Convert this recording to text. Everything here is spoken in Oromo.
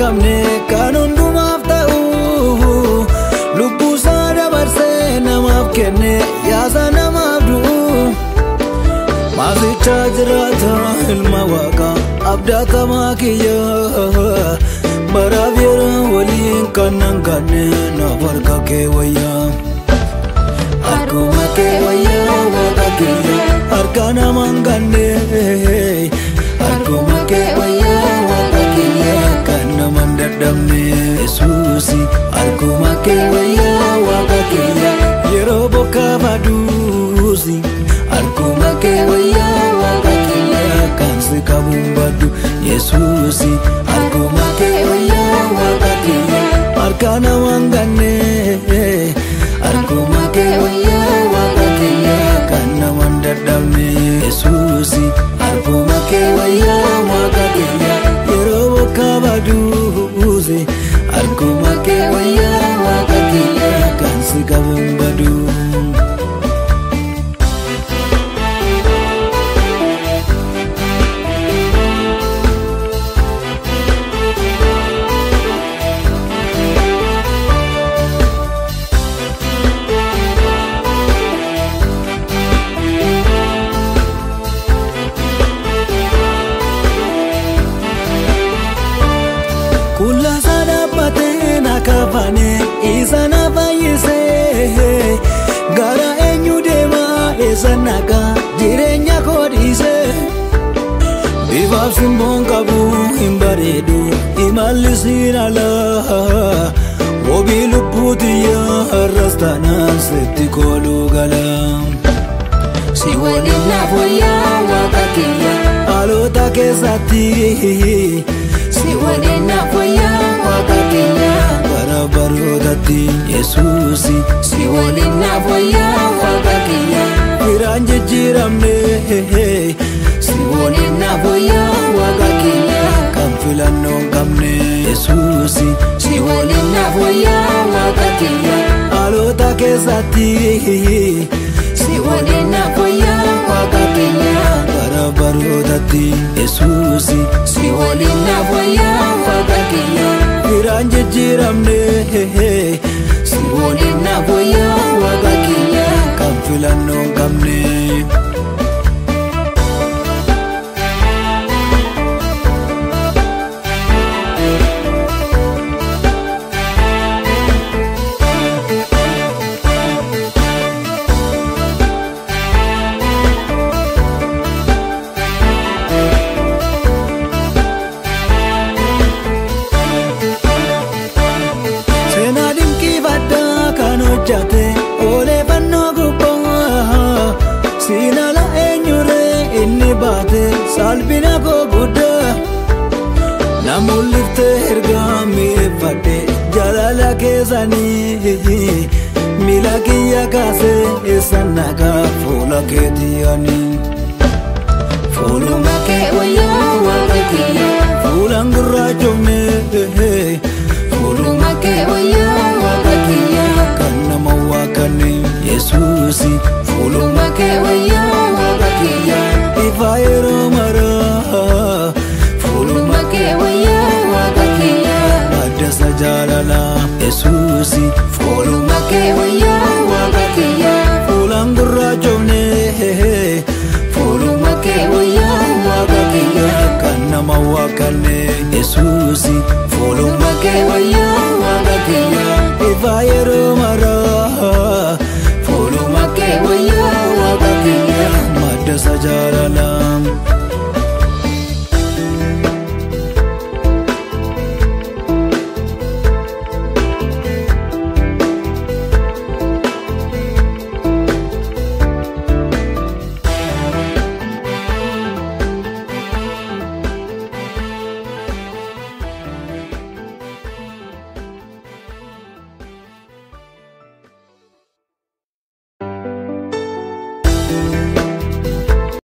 qabne kan hundumaaf ta'u lubbuusaa dabarsee namaaf kenne yaasa namaaf du'u maasichaa jiraata ilma waaqa abdaatamaa kiyya baraaf yeroo waliin kan nan ganne naaf harka kee wayyaa harkuma kee wayyaa waaqa kiyya harka namaan ganne harkuma kee wayyaa waaqa kiyya kan namaan dadhabne yesuusi harkuma kee wayyaa waaqa kiyya yeroo bokkaa baduusi harkuma kee wayyaa waaqa kiyya kan si qabuun baddu yesuusi harkuma kee wayyaa waaqa kiyya harka namaan ganne harkuma kee wayyaa waaqa kiyya kan namaan dadhabne yesuusi harkuma kee wayyaa waaqa kiyya yeroo bokkaa baduusi harkuma kee wayyaa waaqa kiyya kan si qabuun baddu. Kullaasaa dhaabbatee na kaafane isa na fayyisee gara eenyu deemaa eessa nagaa jireenya koo dhiisee bifaaf simboon qabu hin bareedu imalli siin alaa wabii lubbuuti har'as taanaan sitti kooluu galaa. Si waliin naaf wayyaa waaqa kiyya. Haalota keessatti Si waliin naaf wayyaa waaqa kiyya. bara barootatti yesuusi Si waliin naaf wayyaa waaqa kiyya. firaan jijjiiramne Si waliin naaf wayyaa waaqa kiyya. kan filannoo hin qabne yesuusi Si waliin naaf wayyaa waaqa kiyya. haalota keessatti Si waliin naaf wayyaa waaqa kiyya. bara barootatti yesuusi Si waliin naaf wayyaa waaqa kiyya. firaan jijjiiramne Si waliin naaf wayyaa waaqa kiyya. kan filannoo hin qabne. seenaa dinqii kan hojjate odeeffannoo gubbaa siinala eenyuree inni baate salphina koo guddaa na mul'iftee ergaa mi'eeffadhe jaalala keessanii miila kiyya kaasee eessan nagaa fuula keetii ani Fuuluma kee wayyaa waaqa kiyya. fuulaan gurraachofne Fuuluma kee wayyaa waaqa kiyya. kan nama waaqanne yesuusi Fuuluma kee wayyaa waaqa kiyya. ifa yeroo maraa Fuuluma kee wayyaa waaqa kiyya. addasa jaalala yesuusi Fuuluma kee wayyaa waaqa kiyya. fuulaan gurraachofne Fuuluma kee wayyaa waaqa kiyya. kan nama waaqanne yesuusi Fuuluma kee wayyaa waaqa kiyya. ifa yeroo